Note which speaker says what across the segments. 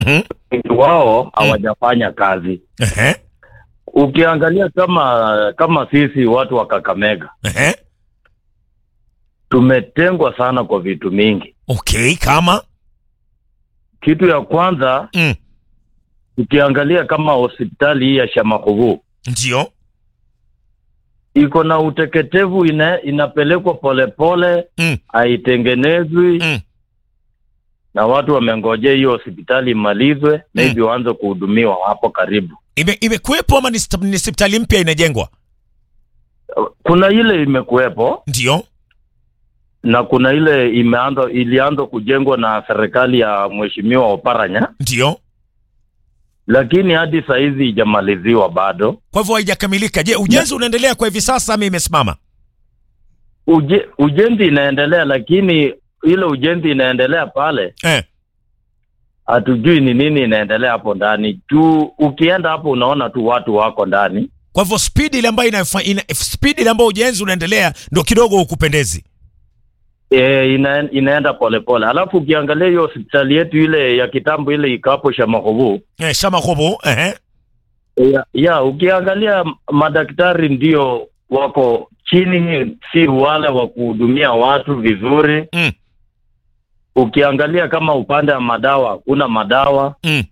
Speaker 1: Mhm.
Speaker 2: wengi wao hawajafanya kazi.
Speaker 1: Ehe.
Speaker 2: Ukiangalia kama kama sisi watu wa Kakamega
Speaker 1: Ehe.
Speaker 2: tumetengwa sana kwa vitu mingi.
Speaker 1: Okay, kama
Speaker 2: Kitu ya kwanza
Speaker 1: mm.
Speaker 2: ukiangalia kama hospitali hii ya Shamakubu
Speaker 1: ndio
Speaker 2: iko na uteketevu, ina, inapelekwa polepole,
Speaker 1: Mm.
Speaker 2: haitengenezwi
Speaker 1: Mm.
Speaker 2: na watu wamengojea hiyo hospitali imalizwe, maybe waanze kuhudumiwa hapo karibu.
Speaker 1: ime imekuwepo ama ni sta- ni hospitali mpya inajengwa?
Speaker 2: Kuna ile imekuwepo
Speaker 1: Ndio.
Speaker 2: na kuna ile imeanza ilianza kujengwa na serikali ya mheshimiwa Oparanya,
Speaker 1: Ndio.
Speaker 2: lakini hadi saa hizi ijamaliziwa bado.
Speaker 1: Kwa hivyo haijakamilika. Je, ujenzi unaendelea kwa hivi sasa ama imesimama?
Speaker 2: Uje, ujenzi inaendelea, lakini ile ujenzi inaendelea pale,
Speaker 1: Eh.
Speaker 2: hatujui ni nini inaendelea hapo ndani. Tu ukienda hapo unaona tu watu wako ndani.
Speaker 1: Kwa hivyo speed ile ambayo ina, ina speed ile ambayo ujenzi unaendelea ndio kidogo ukupendezi.
Speaker 2: E, ina, inaenda polepole. Alafu ukiangalia hiyo hospitali yetu ile ya kitambo ile iko hapo Shamakubu
Speaker 1: Eh, shama kobo. Eh.
Speaker 2: ya, ya ukiangalia madaktari ndio wako chini, si wale wa kuhudumia watu vizuri.
Speaker 1: Mm.
Speaker 2: Ukiangalia kama upande wa madawa hakuna madawa.
Speaker 1: Mm.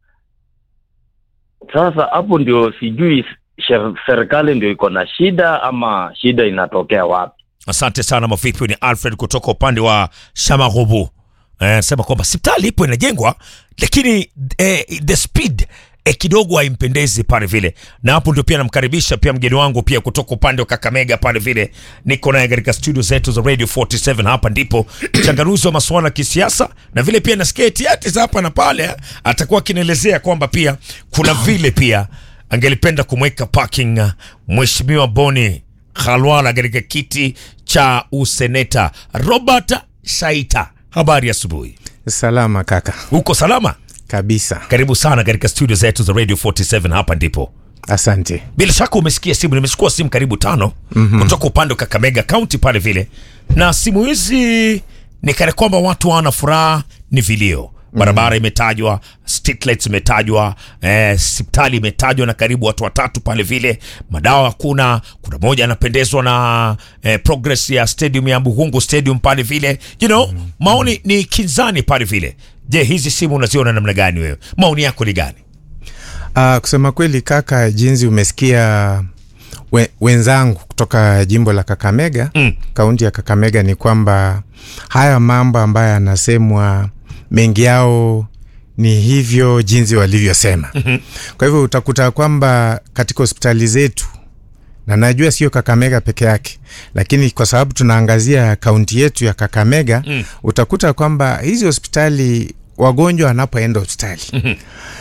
Speaker 2: Sasa hapo ndio sijui sher- serikali ndio iko na shida ama shida inatokea wapi?
Speaker 1: Asante sana mavipi, ni Alfred kutoka upande wa Shamagobu. Eh, sema kwamba hospitali ipo inajengwa, lakini eh, the speed eh, kidogo haimpendezi pale vile, na hapo ndio pia namkaribisha pia mgeni wangu pia kutoka upande wa Kakamega pale vile, niko naye katika studio zetu za Radio 47. Hapa ndipo changanuzi wa masuala ya kisiasa, na vile pia nasikia etiati za hapa na pale, eh, atakuwa akinielezea kwamba pia kuna vile pia angelipenda kumweka parking uh, mheshimiwa Boni Khalwala katika kiti cha useneta. Robert Shaita, habari asubuhi.
Speaker 3: Salama kaka,
Speaker 1: Uko salama?
Speaker 3: kabisa.
Speaker 1: Karibu sana katika studio zetu za Radio 47. Hapa ndipo
Speaker 3: Asante.
Speaker 1: bila shaka umesikia simu, nimechukua simu karibu tano mm-hmm. kutoka upande wa Kakamega County pale vile, na simu hizi ni kana kwamba watu hawana furaha, ni vilio barabara imetajwa, street lights imetajwa, eh, hospitali imetajwa na karibu watu watatu pale vile, madawa hakuna. Kuna moja anapendezwa na eh, progress ya stadium ya Buhungu stadium pale vile, you know, maoni ni kinzani pale vile. Je, hizi simu unaziona namna gani wewe? Maoni yako ni gani?
Speaker 3: Uh, kusema kweli kaka, jinsi umesikia we, wenzangu kutoka jimbo la Kakamega
Speaker 1: Mm.
Speaker 3: kaunti ya Kakamega ni kwamba haya mambo ambayo yanasemwa mengi yao ni hivyo jinsi walivyosema. mm-hmm. Kwa hivyo utakuta kwamba katika hospitali zetu na najua sio Kakamega peke yake, lakini kwa sababu tunaangazia kaunti yetu ya Kakamega mm. utakuta kwamba hizi hospitali wagonjwa wanapoenda hospitali mm-hmm.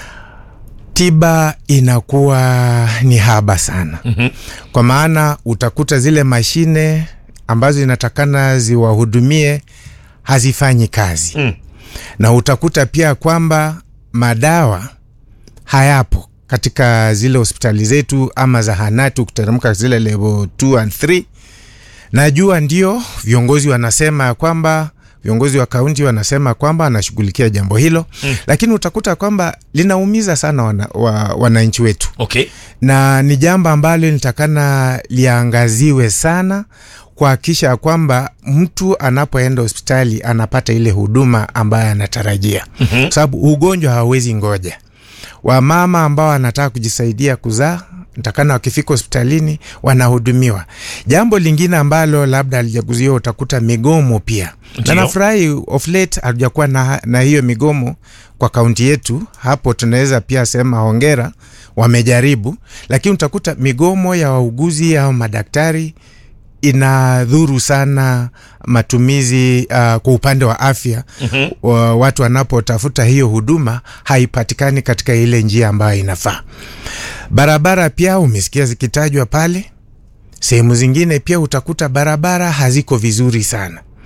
Speaker 3: tiba inakuwa ni haba sana mm-hmm. kwa maana utakuta zile mashine ambazo inatakana ziwahudumie hazifanyi kazi
Speaker 1: Mm.
Speaker 3: na utakuta pia kwamba madawa hayapo katika zile hospitali zetu ama zahanati ukiteremka zile level 2 and 3 najua ndio viongozi wanasema ya kwamba viongozi wa kaunti wanasema kwamba wanashughulikia jambo hilo mm. lakini utakuta kwamba linaumiza sana wana, wa, wananchi wetu
Speaker 1: Okay.
Speaker 3: na ni jambo ambalo nitakana liangaziwe sana kuhakikisha ya kwamba mtu anapoenda hospitali anapata ile huduma ambayo anatarajia mm-hmm. sababu ugonjwa hawezi ngoja wamama ambao wanataka kujisaidia kuzaa ntakana wakifika hospitalini wanahudumiwa jambo lingine ambalo labda alijaguziwa utakuta migomo pia
Speaker 1: Ndio.
Speaker 3: na nafurahi of late hatujakuwa na, na hiyo migomo kwa kaunti yetu hapo tunaweza pia sema hongera wamejaribu lakini utakuta migomo ya wauguzi au madaktari inadhuru sana matumizi uh, kwa upande wa afya mm-hmm. wa, watu wanapotafuta hiyo huduma haipatikani katika ile njia ambayo inafaa barabara pia umesikia zikitajwa pale sehemu zingine pia utakuta barabara haziko vizuri sana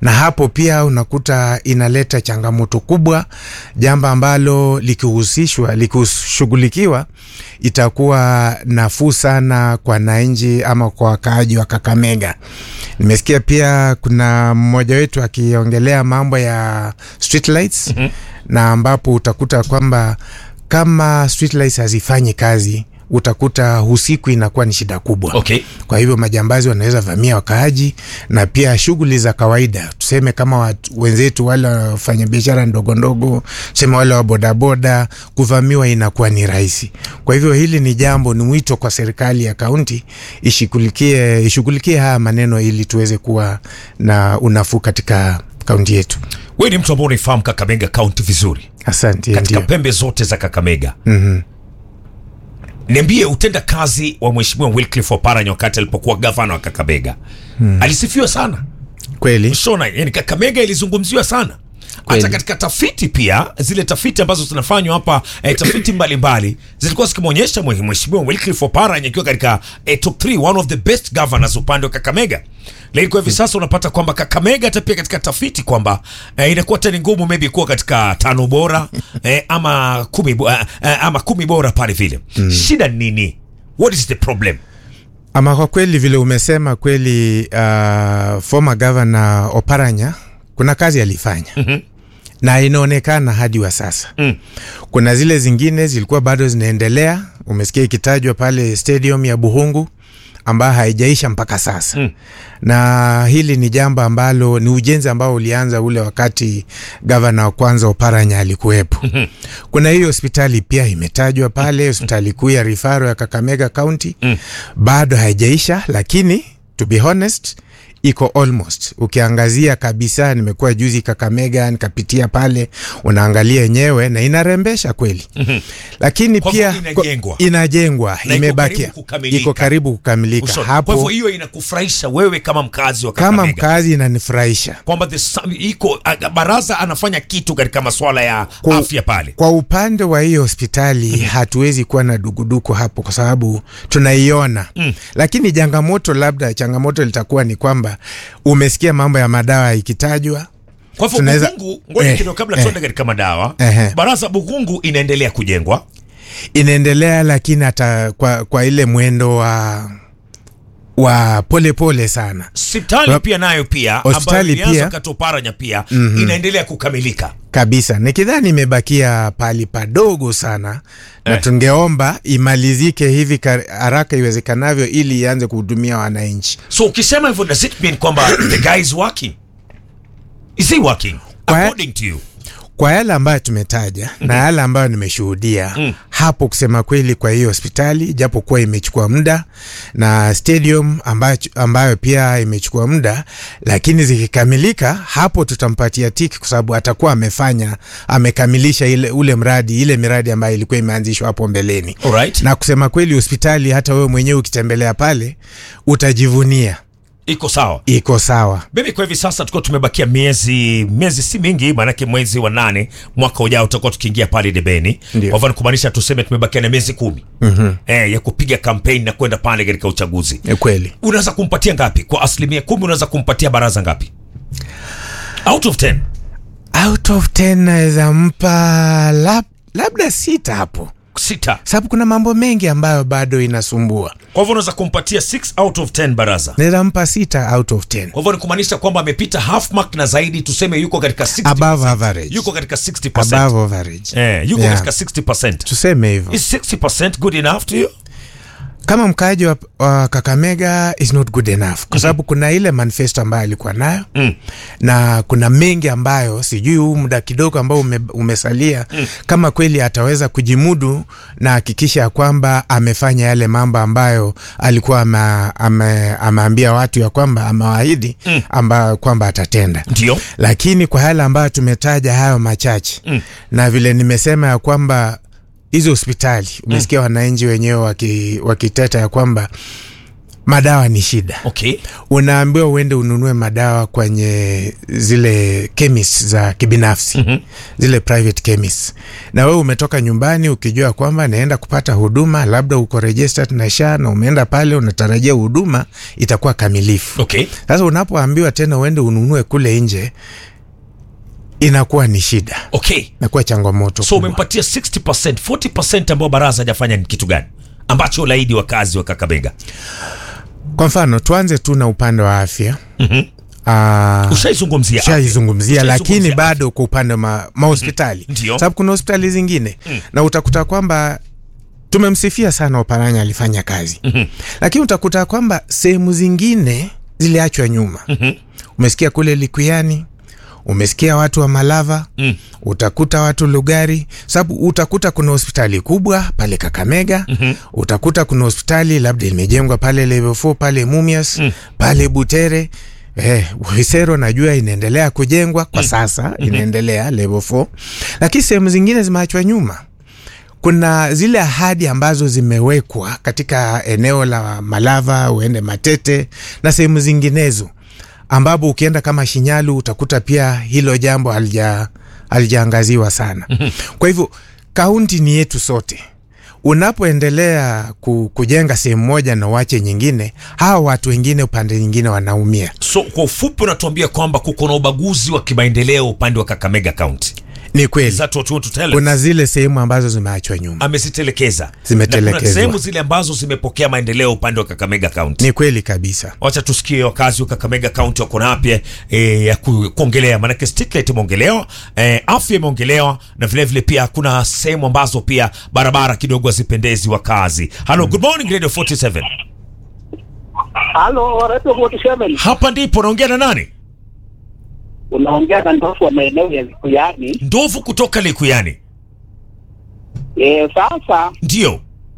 Speaker 3: na hapo pia unakuta inaleta changamoto kubwa, jambo ambalo likihusishwa likishughulikiwa itakuwa nafuu sana kwa wananchi ama kwa wakaaji wa Kakamega. Nimesikia pia kuna mmoja wetu akiongelea mambo ya street lights mm -hmm. na ambapo utakuta kwamba kama street lights hazifanyi kazi utakuta usiku inakuwa ni shida kubwa.
Speaker 1: Okay.
Speaker 3: Kwa hivyo majambazi wanaweza vamia wakaaji na pia shughuli za kawaida, tuseme kama watu, wenzetu wale wafanya biashara ndogo ndogo, tuseme wale wa bodaboda, kuvamiwa inakuwa ni rahisi. Kwa hivyo hili ni jambo, ni mwito kwa serikali ya kaunti ishughulikie ishughulikie haya maneno ili tuweze kuwa na unafuu katika kaunti yetu.
Speaker 1: Wewe ni mtu ambao unaifahamu Kakamega County vizuri,
Speaker 3: Asante.
Speaker 1: katika
Speaker 3: Ndio.
Speaker 1: pembe zote za Kakamega.
Speaker 3: Mhm.
Speaker 1: Niambie, utenda kazi wa Mheshimiwa Wycliffe Oparanya wakati alipokuwa gavana wa Kakamega alisifiwa sana
Speaker 3: Kweli.
Speaker 1: Shona, yani Kakamega ilizungumziwa sana hata
Speaker 3: Kweli.
Speaker 1: katika tafiti pia, zile tafiti ambazo zinafanywa hapa eh, tafiti mbalimbali zilikuwa zikimwonyesha mwe- Mheshimiwa Wycliffe Oparanya akiwa katika eh, top 3 one of the best governors upande wa Kakamega. Lakini kwa hivi sasa unapata kwamba Kakamega hata pia katika tafiti kwamba eh, inakuwa tani ngumu maybe kuwa katika tano bora eh, ama kumi, bo- eh, eh, ama kumi bora pale vile. Shida ni nini? What is the problem?
Speaker 3: Ama kwa kweli vile umesema kweli, uh, former governor Oparanya kuna kazi alifanya mm-hmm. na inaonekana hadi wa sasa
Speaker 1: Mm.
Speaker 3: kuna zile zingine zilikuwa bado zinaendelea. Umesikia ikitajwa pale stadium ya Buhungu ambayo haijaisha mpaka sasa
Speaker 1: Mm.
Speaker 3: na hili ni jambo ambalo ni ujenzi ambao ulianza ule wakati gavana wa kwanza Oparanya alikuwepo. Kuna hiyo hospitali pia imetajwa pale, hospitali kuu ya rifaro ya Kakamega County
Speaker 1: Mm.
Speaker 3: bado haijaisha, lakini to be honest iko almost. Ukiangazia kabisa, nimekuwa juzi Kakamega nikapitia pale, unaangalia yenyewe na inarembesha kweli lakini
Speaker 1: Kwa
Speaker 3: pia
Speaker 1: hivyo inajengwa.
Speaker 3: kwa- inajengwa
Speaker 1: Na iko
Speaker 3: imebakia,
Speaker 1: karibu kukamilika.
Speaker 3: iko karibu kukamilika
Speaker 1: Ushauri. Kwa hivyo
Speaker 3: hapo.
Speaker 1: hiyo inakufurahisha wewe kama mkazi wa
Speaker 3: Kama
Speaker 1: Kakamega
Speaker 3: mkazi inanifurahisha
Speaker 1: kwamba the sam- iko a- baraza anafanya kitu katika masuala ya
Speaker 3: Kwa-
Speaker 1: afya pale.
Speaker 3: kwa upande wa hiyo hospitali hatuwezi kuwa na duguduku hapo kwa sababu tunaiona mm. Lakini changamoto labda changamoto litakuwa ni kwamba umesikia mambo ya madawa ikitajwa
Speaker 1: Kwa hivyo
Speaker 3: tunaweza-
Speaker 1: Bukungu, ngoja
Speaker 3: eh,
Speaker 1: kidogo kabla
Speaker 3: eh.
Speaker 1: tuende katika madawa,
Speaker 3: Ehe.
Speaker 1: baraza Bukungu inaendelea kujengwa.
Speaker 3: inaendelea, lakini hata kwa, kwa ile mwendo wa wa polepole pole sana
Speaker 1: Hospitali
Speaker 3: Wa-
Speaker 1: pia nayo pia ambayo
Speaker 3: Hospitali
Speaker 1: ilianza
Speaker 3: pia-
Speaker 1: wakati wa Oparanya pia inaendelea kukamilika.
Speaker 3: kabisa. Nikidhani imebakia pali padogo sana na
Speaker 1: Eh.
Speaker 3: tungeomba imalizike hivi kar- haraka iwezekanavyo ili ianze kuhudumia wananchi.
Speaker 1: So ukisema hivyo does it mean kwamba the guy is working? Is he working
Speaker 3: Kwa-
Speaker 1: according to you?
Speaker 3: Kwa yale ambayo tumetaja na yale ambayo nimeshuhudia hapo, kusema kweli, kwa hiyo hospitali japokuwa imechukua muda na stadium ambayo, ambayo pia imechukua muda, lakini zikikamilika hapo tutampatia tiki, kwa sababu atakuwa amefanya amekamilisha ile ule mradi ile miradi ambayo ilikuwa imeanzishwa hapo mbeleni.
Speaker 1: Alright.
Speaker 3: Na kusema kweli, hospitali hata wewe mwenyewe ukitembelea pale utajivunia
Speaker 1: Iko sawa.
Speaker 3: iko sawa.
Speaker 1: Mimi kwa hivi sasa tukiwa tumebakia miezi miezi si mingi, maanake mwezi wa nane mwaka ujao tutakuwa tukiingia pale debeni.
Speaker 3: Ndio.
Speaker 1: Kwa hivyo ni kumaanisha tuseme tumebakia na miezi kumi mm-hmm. eh, ya kupiga kampeni na kwenda pale katika uchaguzi.
Speaker 3: Ni kweli.
Speaker 1: Unaweza kumpatia ngapi kwa asilimia kumi? Unaweza kumpatia baraza ngapi out of 10?
Speaker 3: Out of 10 naweza mpa lab, labda sita hapo
Speaker 1: Sita.
Speaker 3: sababu kuna mambo mengi ambayo bado inasumbua.
Speaker 1: Kwa hivyo unaweza kumpatia 6 out of 10 baraza.
Speaker 3: Naweza mpa sita out of 10
Speaker 1: Kwa hivyo ni kumaanisha kwamba amepita half mark na zaidi, tuseme yuko katika 60%.
Speaker 3: above average,
Speaker 1: yuko katika 60%.
Speaker 3: above average.
Speaker 1: Eh, yuko
Speaker 3: Yeah.
Speaker 1: katika 60%.
Speaker 3: Tuseme hivyo.
Speaker 1: Is 60% good enough to you?
Speaker 3: Kama mkaaji wa, wa Kakamega is not good enough kwa sababu kuna ile manifesto ambayo alikuwa nayo
Speaker 1: Mm.
Speaker 3: na kuna mengi ambayo sijui huu muda kidogo ambao ume, umesalia kama kweli ataweza kujimudu na hakikisha ya kwamba amefanya yale mambo ambayo alikuwa ama- ame, ameambia watu ya kwamba amewaahidi ambayo kwamba atatenda
Speaker 1: Ndio.
Speaker 3: lakini kwa yale ambayo tumetaja hayo machache
Speaker 1: Mm.
Speaker 3: na vile nimesema ya kwamba hizo hospitali umesikia wananchi wenyewe waki- wakiteta ya kwamba madawa ni shida
Speaker 1: okay
Speaker 3: unaambiwa uende ununue madawa kwenye zile chemist za kibinafsi mm-hmm. zile private chemist na wewe umetoka nyumbani ukijua kwamba naenda kupata huduma labda uko registered na sha na umeenda pale unatarajia huduma itakuwa kamilifu
Speaker 1: okay
Speaker 3: sasa unapoambiwa tena uende ununue kule nje inakuwa ni shida
Speaker 1: okay
Speaker 3: inakuwa changamoto
Speaker 1: so
Speaker 3: kubwa.
Speaker 1: umempatia 60 40 ambao baraza hajafanya ni kitu gani ambacho ulaidi wakazi wa kakabega
Speaker 3: kwa mfano tuanze tu na upande wa afya
Speaker 1: Mhm.
Speaker 3: Ah,
Speaker 1: ushaizungumzia afya.
Speaker 3: shaizungumzia
Speaker 1: Ushaizungumzia
Speaker 3: lakini
Speaker 1: afya.
Speaker 3: bado kwa upande wa ma, mahospitali
Speaker 1: Ndio.
Speaker 3: sababu kuna hospitali zingine na utakuta kwamba tumemsifia sana Oparanya alifanya kazi lakini utakuta kwamba sehemu zingine ziliachwa nyuma umesikia kule Likuyani umesikia watu wa Malava
Speaker 1: Mm.
Speaker 3: utakuta watu Lugari, sababu utakuta kuna hospitali kubwa pale Kakamega mm-hmm. utakuta kuna hospitali labda imejengwa pale level 4 pale Mumias mm. pale Butere Eh, Wisero najua inaendelea kujengwa kwa sasa mm-hmm. inaendelea level 4 lakini sehemu zingine zimeachwa nyuma kuna zile ahadi ambazo zimewekwa katika eneo la Malava, uende Matete na sehemu zinginezo, ambapo ukienda kama Shinyalu utakuta pia hilo jambo halija halijaangaziwa sana. Kwa hivyo kaunti ni yetu sote. Unapoendelea ku, kujenga sehemu moja na uache nyingine, hawa watu wengine upande nyingine wanaumia.
Speaker 1: so kwa ufupi unatuambia kwamba kuko na ubaguzi wa kimaendeleo upande wa kakamega county
Speaker 3: Ni
Speaker 1: Is
Speaker 3: kweli
Speaker 1: that what you want to tell us?
Speaker 3: kuna zile sehemu ambazo zimeachwa nyuma.
Speaker 1: amezitelekeza
Speaker 3: Zimetelekezwa.
Speaker 1: Na kuna sehemu zile ambazo zimepokea maendeleo upande wa kakamega county
Speaker 3: Ni kweli kabisa.
Speaker 1: wacha tusikie wakazi wa kakamega county wako na yapya e, ya ku, kuongelea maanake streetlight imeongelewa e, afya imeongelewa na vilevile vile pia kuna sehemu ambazo pia barabara kidogo hazipendezi wakazi halo good morning radio 47
Speaker 4: Halo, Radio 47.
Speaker 1: hapa ndipo naongea na nani
Speaker 4: Unaongea na ndofu wa maeneo ya Likuyani.
Speaker 1: ndovu kutoka likuyani
Speaker 4: E, sasa
Speaker 1: ndio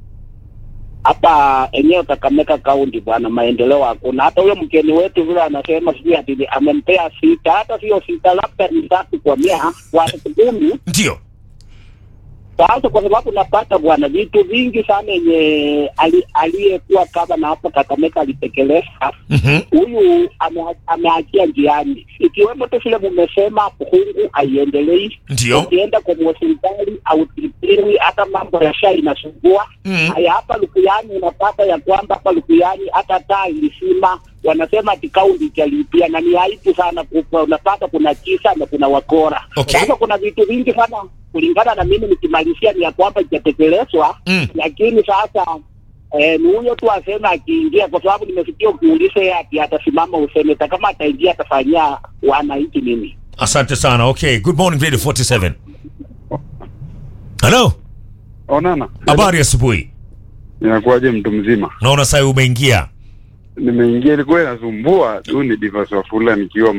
Speaker 4: hapa eneo Kakamega kaunti bwana, maendeleo hakuna. Hata huyo mgeni wetu vile anasema sijui ati amempea sita, hata sio sita, labda ni tatu kwa mia kwa kumi.
Speaker 1: ndio
Speaker 4: Sasa kwa sababu napata bwana vitu vingi sana yenye ali- aliyekuwa kama na hapo Kakamega alitekeleza
Speaker 1: Mhm.
Speaker 4: huyu ame- ameachia njiani, ikiwemo tu vile mumesema Puhungu haiendelei
Speaker 1: Ndio.
Speaker 4: ukienda kwa hospitali au tibiwi, hata mambo ya sha inasumbua.
Speaker 1: Mm.
Speaker 4: Haya, hapa Lukuyani unapata ya kwamba hapa Lukuyani hata taa ilisima, wanasema ati kaunti italipia, na ni aibu sana kubwa. Unapata kuna kisa na kuna wakora.
Speaker 1: Okay.
Speaker 4: Sasa kuna vitu vingi sana kulingana na mimi, nikimalizia ni ya kwamba itatekelezwa
Speaker 1: Mm.
Speaker 4: lakini sasa Eh, ni huyo tu aseme akiingia, kwa sababu nimesikia ukiuliza yeye ati atasimama useneta, kama ataingia atafanyia wananchi nini?
Speaker 1: asante sana okay good morning radio 47 halo
Speaker 5: Onana,
Speaker 1: habari asubuhi
Speaker 5: inakuwaje mtu mzima?
Speaker 1: naona sai umeingia
Speaker 5: Nimeingia, ilikuwa inasumbua tu, ni Divas Wafula nikiwa